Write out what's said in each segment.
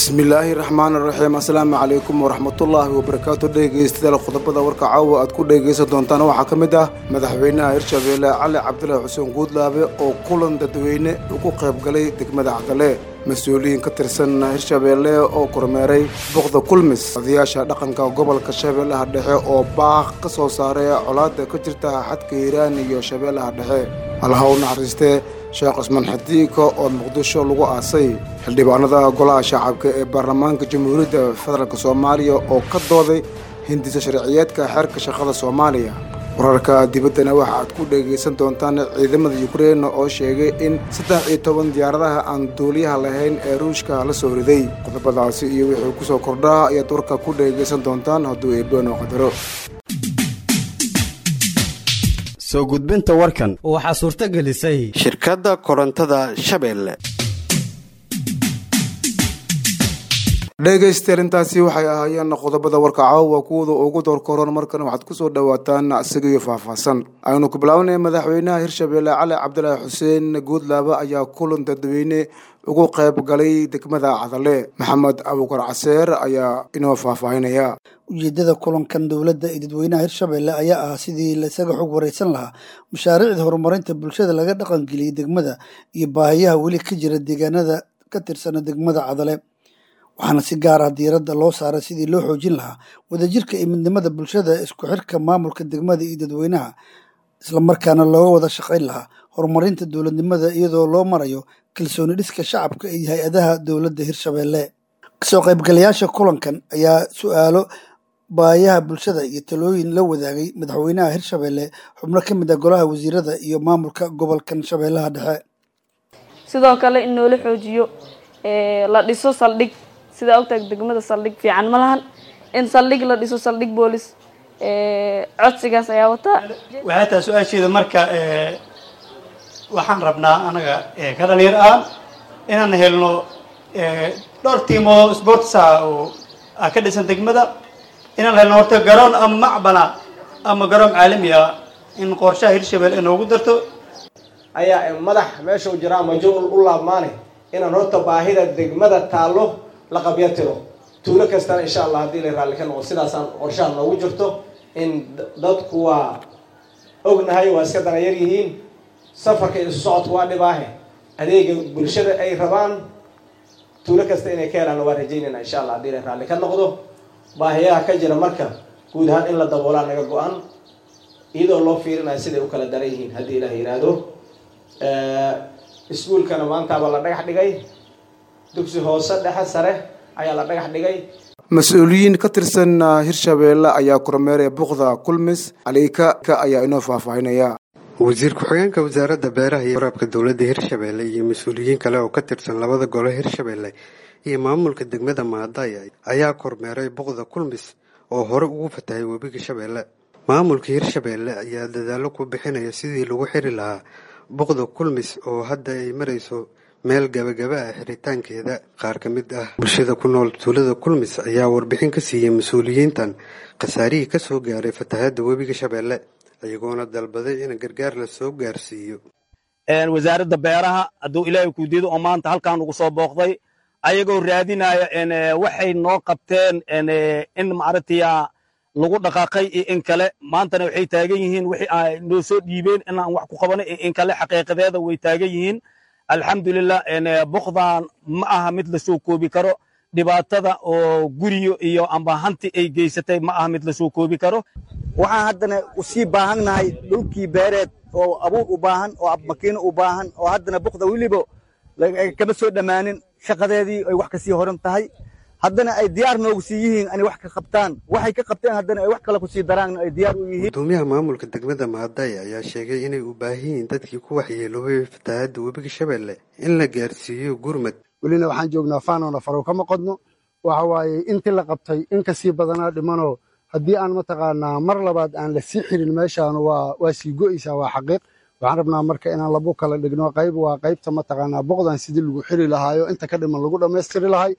bismillaahi raxmaan raxiim assalaamu calaykum waraxmatullaahi wabarakaatu dhegeystayaal qodobada warka caawa aad ku dhegaysan doontaan waxaa ka mid ah madaxweynaha hirshabeelle cali cabdilaahi xuseen guudlaabe oo kulan dadweyne ugu qaybgalay degmada cadale mas-uuliyiin ka tirsan hirshabeelle oo kormeeray boqda kulmis odayaasha dhaqanka gobolka shabeellaha dhexe oo baaq ka soo saaray colaada ka jirta xadka hiiraan iyo shabeellaha dhexe allaha u naxariistee sheekh cusmaan xadiiko oo muqdisho lagu aasay xildhibaanada golaha shacabka ee baarlamaanka jamhuuriyadda federaalk soomaaliya oo ka dooday hindisa sharciyeedka xeerka shaqada soomaaliya wararka dibaddana waxa aad ku dhegaysan doontaan ciidamada yukrain oo sheegay in saddex iyo toban diyaaradaha aan duuliyaha lahayn ee ruushka la soo riday qodobadaasi iyo wixii ku soo kordhaa ayaad warka ku dhegaysan doontaan hadduu eebano qadaro soo gudbinta warkan waxaa suurto gelisay shirkadda korontada shabeelle dhegaystayaal intaasi waxay ahaayeen qodobada warka caawa kuwada ugu doorkoron markan waxaad ku soo dhowaataan isagiyo faahfaahsan aynu ku bilaabanay madaxweynaha hirshabeelle cali cabdilaahi xuseen guudlaabe ayaa kulan dadweyne ugu qayb galay degmada cadale maxamed abukar caseer ayaa inoo faahfaahinaya ujeedada kulankan dowladda ee dadweynaha hirshabeelle ayaa ah sidii laisaga xog wareysan lahaa mashaariicda horumarinta bulshada laga dhaqangeliyey degmada iyo baahiyaha weli ka jira deegaanada ka tirsana degmada cadale waxaana si gaar ah diiradda loo saaray sidii loo xoojin lahaa wadajirka iyo midnimada bulshada isku xirka maamulka degmada iyo dadweynaha islamarkaana looga wada shaqayn lahaa horumarinta dowladnimada iyadoo loo marayo kalsooni dhiska shacabka iyo hay-adaha dowladda hirshabeelle kasoo qaybgalayaasha kulankan ayaa su-aalo baayaha bulshada iyo talooyin la wadaagay madaxweynaha hirshabeelle xubno ka mid ah golaha wasiirada iyo maamulka gobolkan shabeellaha dhexe sidoo kale in noola xoojiyo la dhiso saldhig sidaa ogtahay degmada saldhig fiican ma lahan in saldhig la dhiso saldhig boolis codsigaas ayaa wataa waxay tahay su-aasheeda marka waxaan rabnaa anaga ka dhalinyar ah inaan helno dhowr tiimo sportsa oo ka dhisan degmada inaan helno horta garoon ama macbana ama garoon caalami ah in qorshaha hirshabelle inoogu darto ayaa madax meesha u jiraa majuul u laabmaane inaan horta baahida degmada taallo la qabya tiro tuulo kastana insha allah haddii la raalli ka noqo sidaasaan qorshaha noogu jirto in dadku waa ognahay waa iska danayar yihiin safarka isu socodku waa dhibaahe adeega bulshada ay rabaan tuulo kasta inay ka helaan waa rajaynayna insha allah haddii la raalli ka noqdo baahiyaha ka jira marka guud ahaan in la daboolaa naga go-an iyadoo loo fiirinayo siday u kala daran yihiin haddii ilaah yidhaahdo iskuulkana maantaaba la dhagax dhigay dugsi hoose dhexe sare ayaa la dhagax dhigay mas-uuliyiin ka tirsan hirshabeelle ayaa kormeeraya buqda kulmis caliika ayaa inoo faahfaahinaya wasiir ku-xigeenka wasaaradda beeraha iyo waraabka dowladda hirshabeelle iyo mas-uuliyiin kale oo ka tirsan labada gole hirshabeelle iyo maamulka degmada maadaya ayaa kormeeray buqda kulmis oo hore ugu fatahay webiga shabeelle maamulka hirshabeelle ayaa dadaallo ku bixinaya sidii lagu xiri lahaa buqda kulmis oo hadda ay marayso meel gabagaba ah xiritaankeeda qaar ka mid ah bulshada ku nool tuulada kulmis ayaa warbixin ka siiyey mas-uuliyiintan khasaarihii ka soo gaaray fatahadda webiga shabeelle iyagoona dalbaday in gargaar la soo gaarsiiyo wasaaradda beeraha hadduu ilaahay kuudido oo maanta halkan ugu soo booqday ayagoo raadinaya waxay noo qabteen in maaragtaya lagu dhaqaaqay iyo in kale maantana waxay taagan yihiin wixii ay noo soo dhiibeen inaan wax ku qabanay iyo in kale xaqiiqadeeda way taagan yihiin alxamdulilah bukdan ma aha mid la soo koobi karo dhibaatada oo guriyo iyo amba hanti ay geysatay ma aha mid la soo koobi karo waxaan haddana usii baahannahay dhulkii beereed oo abuur u baahan oo makiino u baahan oo haddana bukda weliba kama soo dhammaanin shaqadeedii ay wax kasii horan tahay haddana ay diyaar noogu sii yihiin inay wax ka qabtaan waxay ka qabteen haddana ay wax kale kusii daraan ay diyaar u yihiin gudoomiyaha maamulka degmada maadaya ayaa sheegay inay u baahan yihiin dadkii ku waxyeeloobay fatahaadda webiga shabeelle in la gaarsiiyo gurmad welina waxaan joognaa faanona farow kama qodno waxa waaye intii la qabtay in kasii badanaa dhimanoo haddii aan mataqaanaa mar labaad aan la sii xirin meeshaan waa waa sii go'aysaa waa xaqiiq waxaan rabnaa marka inaan labu kala dhigno qayb waa qaybta mataqaanaa boqdan sidii lagu xiri lahaayo inta ka dhiman lagu dhammaystiri lahay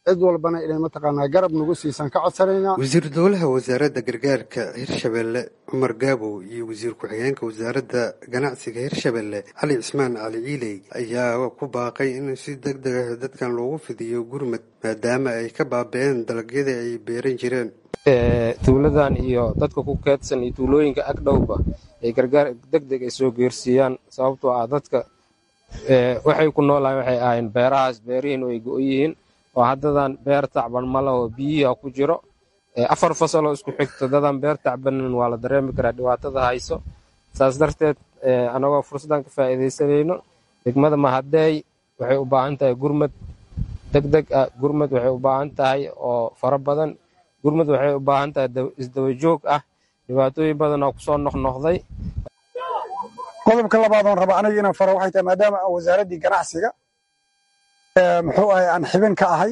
cid walbana inay mataqaanaa garab nagu siisan ka codsanaynaa wasiir dowlaha wasaaradda gargaarka hirshabelle cumar gaabow iyo wasiir ku-xigeenka wasaaradda ganacsiga hirshabelle cali cismaan cali ciiley ayaa ku baaqay in si deg deg ah dadkan loogu fidiyo gurmad maadaama ay ka baaba'een dalagyadii ay beeran jireen tuuladan iyo dadka ku keedsan iyo tuulooyinka agdhowba ay gargaar deg deg ay soo geersiiyaan sababtoo ah dadka waxay ku noolahay waxay ahayn beerahaas beerihiin ay go yihiin oo haddadan beer tacban ma laho biyiha ku jiro afar fasaloo isku xigto dadan beer tacbanin waa la dareemi karaa dhibaatada hayso saas darteed anagoo fursaddan ka faa'iidaysanayno degmada mahadeey waxay u baahan tahay gurmad deg deg ah gurmad waxay u baahan tahay oo fara badan gurmad waxay u baahan tahay isdaba joog ah dhibaatooyin badan oo kusoo noqnoqday qodobka labaad oon raba aniga inaan faro waxay tahay maadaama aan wasaaraddii ganacsiga muxuu ahay aan xibin ka ahay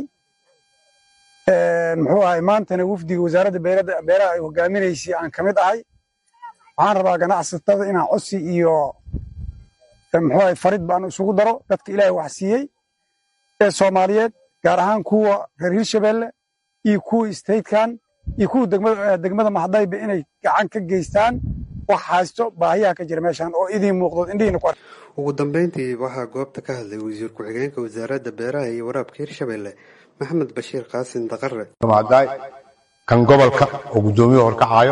muxuu ahay maantana wafdiga wasaaradda beeraha ay hogaaminaysay aan ka mid ahay waxaan rabaa ganacsatada inaan codsi iyo muxuu ahay farid baan isugu daro dadka ilaahay wax siiyey ee soomaaliyeed gaar ahaan kuwa reer hirshabelle iyo kuwa statekan iyo kuwa degmada maxdayba inay gacan ka geystaan wax haysto baahiyaha ka jira meeshan oo idiin muuqdo indhihiina ku ugu dambeyntii waxaa goobta ka hadlay wasiir ku-xigeenka wasaaradda beeraha iyo waraabka hirshabelle maxamed bashiir qaasin daqare maadaay kan gobolka oo guddoomiye horkacaayo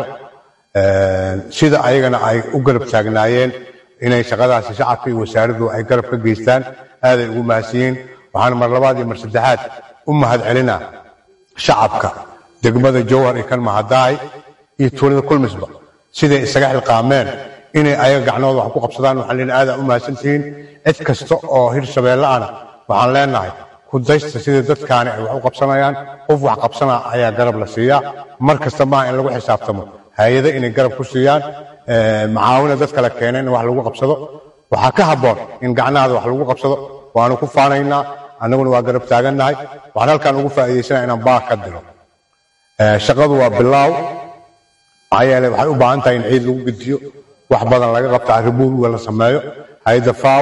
sida ayagana ay u garab taagnaayeen inay shaqadaasi shacabka iyo wasaaraddu ay garab ka geystaan aaday ugu mahadsiyiin waxaan mar labaad iyo mar saddexaad u mahad celinaa shacabka degmada jowhar iyo kan mahadaay iyo tuulada kulmisba siday isaga xilqaameen inay ayaga gacnooda wax ku qabsadaan waxaan leenahay aadaa u mahadsantihiin cid kasta oo hirshabeelle ana waxaan leenahay ku daysta sida dadkaani ay wax u qabsanayaan qof wax qabsana ayaa garab la siiyaa mar kasta maaha in lagu xisaabtamo hay-ado inay garab ku siiyaan macaawina dadka la keenay in wax lagu qabsado waxaa ka habboon in gacnahaada wax lagu qabsado waanu ku faanaynaa annaguna waa garab taagannahay waxaan halkaan ugu faa'iidaysanaa inaan baaq ka diro shaqadu waa bilaaw maxaa yeelay waxay u baahan tahay in ciid lagu gediyo wax badan laga qabto arribuurga la sameeyo hay-adda faw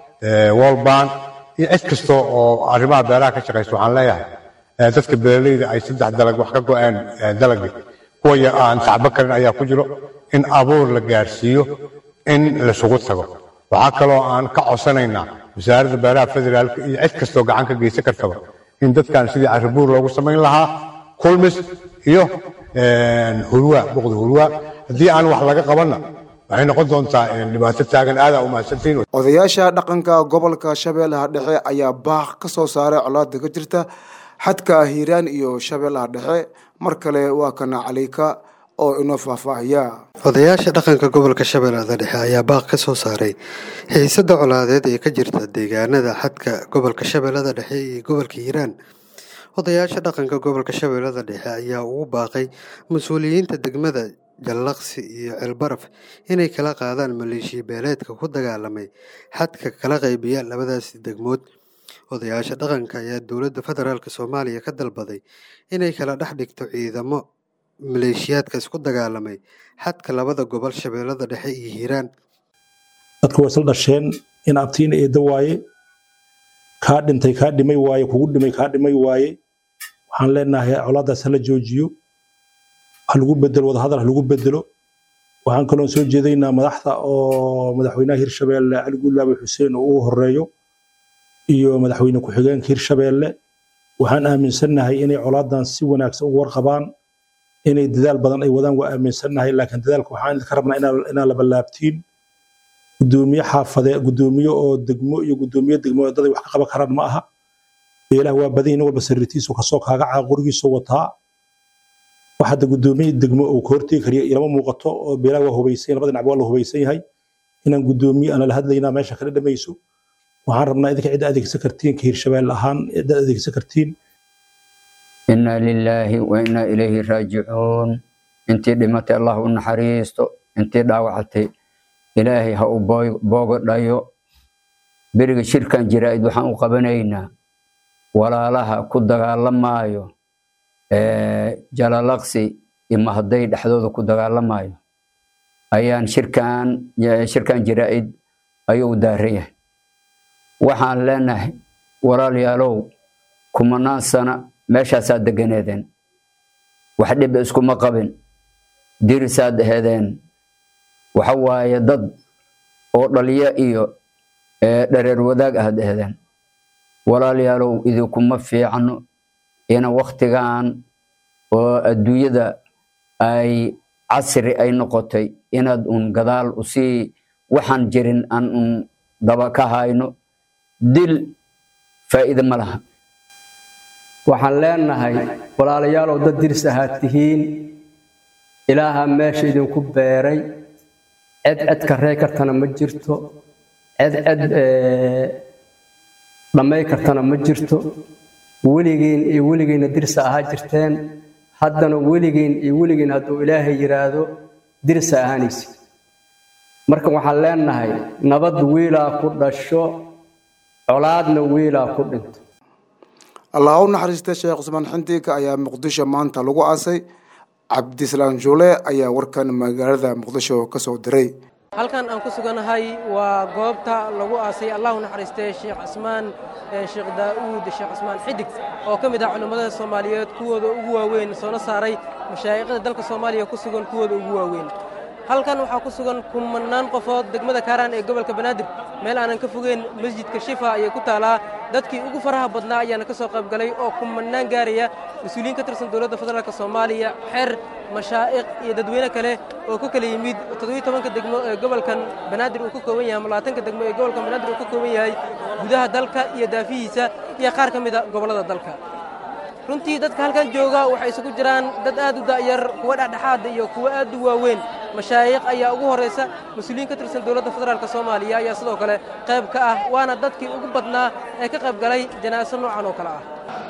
wolban iyo cid kasta oo arrimaha beeraha ka shaqaysa waxaan leeyahay dadka beeraleyda ay saddex dalag wax ka go-een dalagii kuwa aan tacbo karin ayaa ku jiro in abuur la gaarsiiyo in laisugu tago waxaa kaloo aan ka codsanaynaa wasaaradda beeraha federaalka iyo cid kastoo gacan ka geysan kartaba in dadkan sidii arribuur loogu samayn lahaa kulmis iyo hurwa boqda hurwa haddii aan wax laga qabanna waxay noqon doontaa dhibaato taagan aadaa u mahadsantiin odayaasha dhaqanka gobolka shabeellaha dhexe ayaa baaq ka soo saaray colaada ka jirta xadka hiiraan iyo shabeellaha dhexe mar kale waa kana caliika oo inoo faahfaahiya odayaasha dhaqanka gobolka shabeellada dhexe ayaa baaq ka soo saaray xiisada colaadeed ee ka jirta deegaanada xadka gobolka shabeellada dhexe iyo gobolka hiiraan odayaasha dhaqanka gobolka shabeellada dhexe ayaa ugu baaqay mas-uuliyiinta degmada jallaqsi iyo ceelbaraf inay kala qaadaan maleeshiya beeleedka ku dagaalamay xadka kala qaybiya labadaasi degmood odayaasha dhaqanka ayaa dowladda federaalk soomaaliya ka dalbaday inay kala dhex dhigto ciidamo maleeshiyaadka isku dagaalamay xadka labada gobol shabeellada dhexe iyo hiiraan dadku waa isla dhasheen in abtiina eedda waaye kaa dhintay kaa dhimay waaye kugu dhimay kaa dhimay waaye waxaan leenahay colaadaas hala joojiyo ha lagu bedelo wadahadal ha lagu bedelo waxaan kaloon soo jeedaynaa madaxda oo madaxweynaha hirshabeelle cali guulaabe xuseen oo ugu horeeyo iyo madaxweyne ku-xigeenka hirshabeelle waxaan aaminsannahay inay colaadan si wanaagsan ugu warqabaan inay dadaal badan ay wadaan waa aaminsannahay laakiin dadaalka waxaan idinka rabnaa inaa la ballaabtiin gudoomiye xaafade gudoomiye oo degmo iyo gudoomiye degmo dad ay wax ka qaban karaan ma aha beelaha waa badan nin walba sariirtiisu kasoo kaagaca qorigiisu wataa wax hadda gudoomiye degmo uu ka hortegi kariya ilama muuqato oo beelaha waa hubaysan labada dhinac waa la hubaysan yahay inaan gudoomiye aan la hadlaynaa meesha kala dhamayso waxaan rabnaa idinka cidda adeegsan kartiin ka hirshabeelle ahaan cidda adeegsan kartiin inaa lilaahi wa inaa ilayhi raajicuun intii dhimatay allah u naxariisto intii dhaawacatay ilaahay ha u boogo dhayo beriga shirkan jiraa'id waxaan u qabanaynaa walaalaha ku dagaalamaayo jalalaqsi iyo mahday dhexdooda ku dagaalamayo ayaan shirkan shirkan jiraa'id ayuu daaran yahay waxaan leenahay walaalayaalow kumanaan sana meeshaasaad deganeedeen wax dhiba iskuma qabin dirisaad aheedeen waxa waaye dad oo dhaliyo iyo dhareer wadaag aad aheedeen walaalayaalow idinkuma fiicno ina waktigan oo adduunyada ay casri ay noqotay inaad un gadaal usii waxaan jirin aan un daba ka hayno dil faa'iide ma laha waxaan leenahay walaalayaalow dad diris ahaad tihiin ilaaha meesha idinku beeray ced ced karrey kartana ma jirto ced ced dhammay kartana ma jirto weligiin iyo weligiinna dirisa ahaa jirteen haddana weligiin iyo weligiin hadduu ilaahay yidhaahdo dirisa ahaanaysi marka waxaan leenahay nabad wiilaa ku dhasho colaadna wiilaa ku dhinto allah u naxariista sheekh cusmaan xindiga ayaa muqdisho maanta lagu aasay cabdislaan juule ayaa warkan magaalada muqdisho ka soo diray halkan aan ku suganahay waa goobta lagu aasay allahu naxariistay sheekh cismaan sheekh daa'uud sheekh cismaan xidig oo ka mid ah culimmada soomaaliyeed kuwooda ugu waaweyn soona saaray mashaayiqda dalka soomaaliya ku sugan kuwooda ugu waaweyn halkan waxaa ku sugan kumannaan qofood degmada kaaraan ee gobolka banaadir meel aanan ka fogeyn masjidka shifa ayay ku taalaa dadkii ugu faraha badnaa ayaana ka soo qayb galay oo kumannaan gaaraya mas-uuliyiin ka tirsan dowladda federaalk soomaaliya xeer mashaa'iq iyo dadweyne kale oo ka kala yimid toddobiyo tobanka degmo ee gobolkan banaadir uu ka kooban yahay malaatanka degmo ee gobolkan banaadir uu ka kooban yahay gudaha dalka iyo daafihiisa iyo qaar ka mida gobollada dalka runtii dadka halkan jooga waxay isugu jiraan dad aad u da'yar kuwa dhexdhexaada iyo kuwa aad u waaweyn mashaayiq ayaa ugu horraysa mas-uuliyiin ka tirsan dowladda federaalk soomaaliya ayaa sidoo kale qayb ka ah waana dadkii ugu badnaa ee ka qayb galay janaaso noocan oo kale ah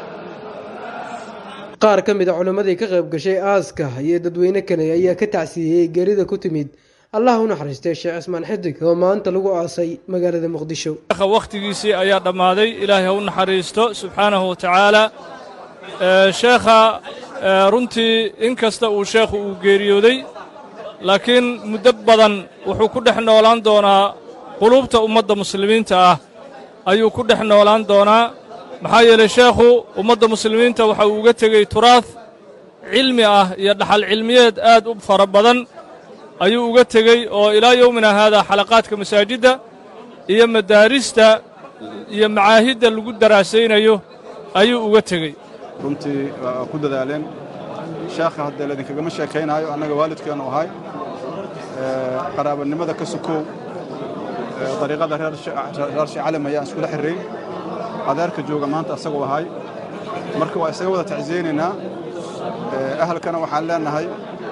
qaar ka mid a culimmadii ka qayb gashay aaska iyo dadweyne kale ayaa ka tacsiiyey geerida ku timid allah u naxariistay sheekh cismaan xidig oo maanta lagu aasay magaalada muqdisho wakhtigiisii ayaa dhammaaday ilaahay ha u naxariisto subxaanahu wa tacaala sheekha runtii in kasta uu sheekhu uu geeriyooday laakiin muddo badan wuxuu ku dhex noolaan doonaa quluubta ummadda muslimiinta ah ayuu ku dhex noolaan doonaa maxaa yeelay sheekhu ummadda muslimiinta waxa uu uga tegey turaad cilmi ah iyo dhaxal cilmiyeed aad u fara badan ayuu uga tegey oo ilaa yowmina haadaa xalaqaadka masaajidda iyo madaarista iyo macaahidda lagu daraasaynayo ayuu uga tegey runtii waa ku dadaaleen sheekha haddee laydinkagama sheekaynaayo annaga waalidkeennu ahay qaraabanimada ka sukow dariiqada reer shecalim ayaan iskula xirrayn adeerka jooga maanta asagoo ahay marka waa isaga wada tacsiyeynaynaa ahalkana waxaan leenahay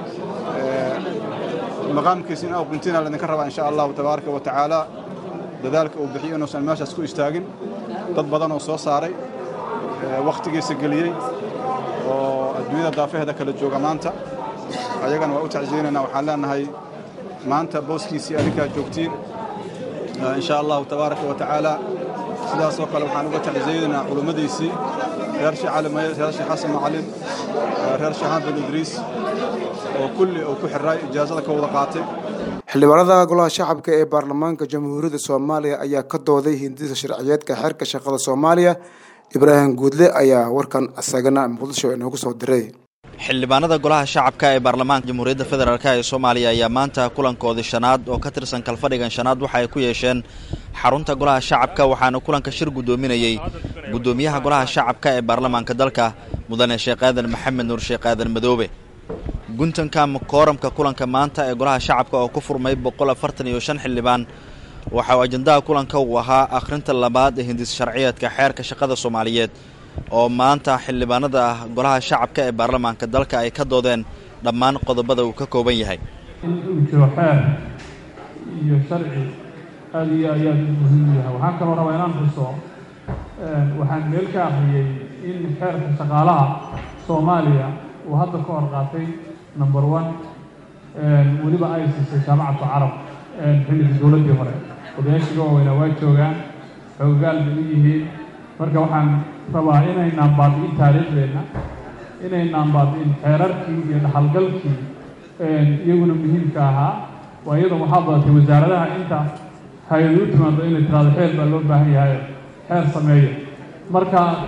maqaamkiisa in aquntina laydinka rabaa insha allahu tabaaraka wa tacaala dadaalka uu bixiyo inuusan meeshaas ku istaagin dad badan oo soo saaray wakhtigiisa geliyey oo adduunyada daafaheeda kala jooga maanta ayagana waa u tacsiyeynaynaa waxaan leenahay maanta booskiisii adinkaa joogtiin insha allahu tabaaraka wa tacaala sidaasoo kale waxaan uga tacsiyeynaynaa culummadiisii reer sheekh cali maye reer sheekh xasan macalin reer sheekh bin idriis oo kulli uu ku xirray ijaazada ka wada qaatay xildhibaanada golaha shacabka ee baarlamaanka jamhuuriyadda soomaaliya ayaa ka dooday hindisa sharciyeedka xeerka shaqada soomaaliya ibraahim guudle ayaa warkan isagana muqdisho inoogu soo diray xildhibaanada golaha shacabka ee baarlamaanka jamhuuriyadda federaalk ee soomaaliya ayaa maanta kulankoodii shanaad oo ka tirsan kalfadhigan shanaad waxa ay ku yeesheen xarunta golaha shacabka waxaana kulanka shir guddoominayey guddoomiyaha golaha shacabka ee baarlamaanka dalka mudane sheekh aadan maxamed nuur sheekh aadan madoobe guntanka kooramka kulanka maanta ee golaha shacabka oo ku furmay boqol afartan iyo shan xildhibaan waxa uu ajandaha kulanka uu ahaa akhrinta labaad ee hindis sharciyeedka xeerka shaqada soomaaliyeed oo maanta xildhibaanada ah golaha shacabka ee baarlamaanka dalka ay ka doodeen dhammaan qodobada uu ka kooban yahay in uu jiro xeer iyo sharci aada iyo ayaad muhiim u yahay waxaan kaloo rabaa inaan xuso waxaan meel ka akhriyey in xeerka shaqaalaha soomaaliya uu hadda ka hor qaatay number one weliba ay siisay jaamacatu carab xilligii dowladdii hore odayaashiga waaweynaa waa joogaan xoogaal bay u yihiin marka waxaan rabaa inaynaan baabi'in taariikhdeenna inaynaan baabi'in xeerarkii iyo dhaxalgalkii iyaguna muhiimka ahaa waa iyada waxaa badatay wasaaradaha inta hay-adu u timaado inay tiraado xeer baa loo baahan yahay xeer sameeya marka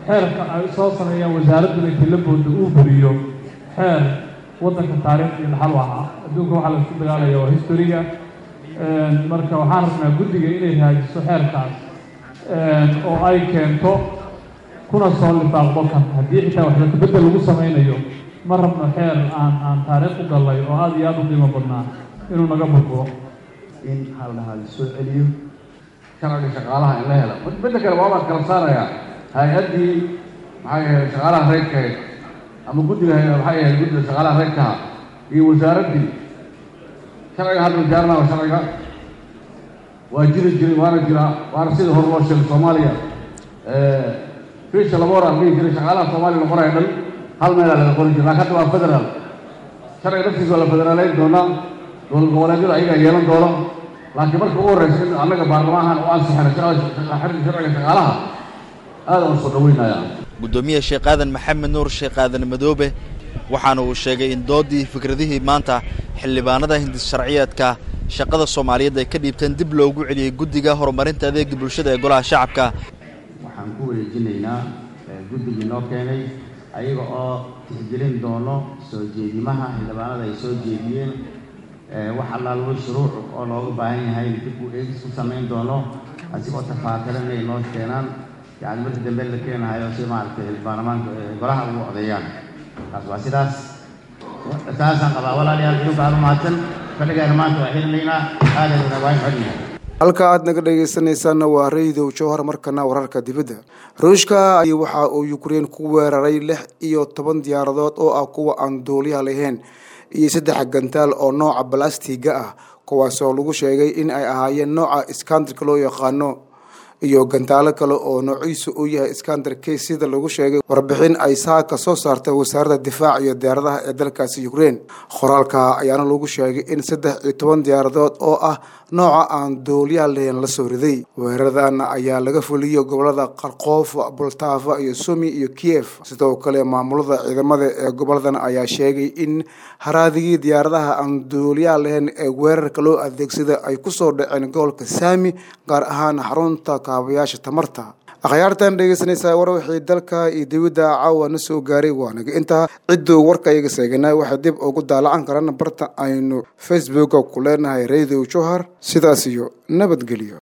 xeerka ay soo sameeyaan wasaaraddan intii la booda uu buriyo xeer waddanka taariikh iyo dhaxal u ahaa adduunka waxaa la isku dagaalaya waa historiga marka waxaan rabnaa guddiga inay haajiso xeerkaas oo ay keento kuna soo lifaaqdo kan haddii xitaa wax bedel lagu samaynayo ma rabno xeer aan aan taariikh u gallay oo aada iyo aada u qiimo badnaa inuu naga burburo in haldhahaa la soo celiyo sharciga shaqaalaha in la helo midda kale waa baan kala saarayaa hay-addii maxay ahayd shaqaalaha reydkahayd ama guddiga maxay ahayd guddiga shaqaalaha reydkaha iyo wasaaraddii sharciga hadda wasaarana waa sharciga waa jiri jiray waana jiraa waana sidii hore loo sheegay soomaaliya fiisha laba hor aan dhihi jiray shaqaalaha soomaaliya la qoraya dhan hal meelaa laga qori jiray laakiin hadda waa federaal sharciga naftiisa waa la federaaleyn doonaa dowlad goboleedyada ayagaa yeelan doona laakiin marka ugu horreysa in annaga baarlamaankan u ansixina sharciga shaqaalaha aada aan soo dhaweynaya guddoomiye sheekh aadan maxamed nuur sheekh aadan madoobe waxaana uu sheegay in doodii fikradihii maanta xildhibaanada hindis sharciyeedka shaqada soomaaliyeed ay ka dhiibteen dib loogu celiyey guddiga horumarinta adeega bulshada ee golaha shacabka waxaan ku wareejinaynaa guddigii noo keenay ayaga oo tixgelin doono soo jeedimaha xildhibaanada ay soo jeediyeen wax allaalwo shuruuc oo looga baahan yahay dib uu eegis ku samayn doono asigoo tafaatiran inay noo keenaan yani markii dambe la keenahayo si maaragtay baarlamaanka golaha ugu odeeyaan taas waa sidaas saasaan qabaa walaalayaal idinku aad u mahadsan fadhigaana maanta waa xilinaynaa aadayna waa xodnahay halka aad naga dhegaysanaysaanna waa raydow jowhar markana wararka dibadda ruushka ay waxa uu ukrein ku weeraray lix iyo toban diyaaradood oo ah kuwa aan duuliyaha lahayn iyo saddex gantaal oo nooca balastiga ah kuwaasoo lagu sheegay in ay ahaayeen nooca iskandarka loo yaqaano iyo gantaalo kale oo noociisu uu yahay iskander k sida lagu sheegay warbixin ay saaka soo saartay wasaaradda difaac iyo diyaaradaha ee dalkaasi ukrein qoraalka ayaana lagu sheegay in saddex iyo toban diyaaradood oo ah nooca aan dooliyaha lahayn la soo riday weeraradan ayaa laga fuliyey gobolada qarkoof bultaafa iyo sumi iyo kiev sidoo kale maamulada ciidamada ee goboladan ayaa sheegay in haraadigii diyaaradaha aan dooliyaha lahayn ee weerarka loo adeegsada ay kusoo dhaceen gobolka saami gaar ahaan xarunta kaabayaasha tamarta akhyaartan dhegeysanaysaa war wixii dalka iyo dibadda caawa na soo gaaray waanaga intaa cidduu warka iyaga seeganay waxay dib ugu daalacan karaan barta aynu facebooka ku leenahay radio johar sidaas iyo nabadgelyo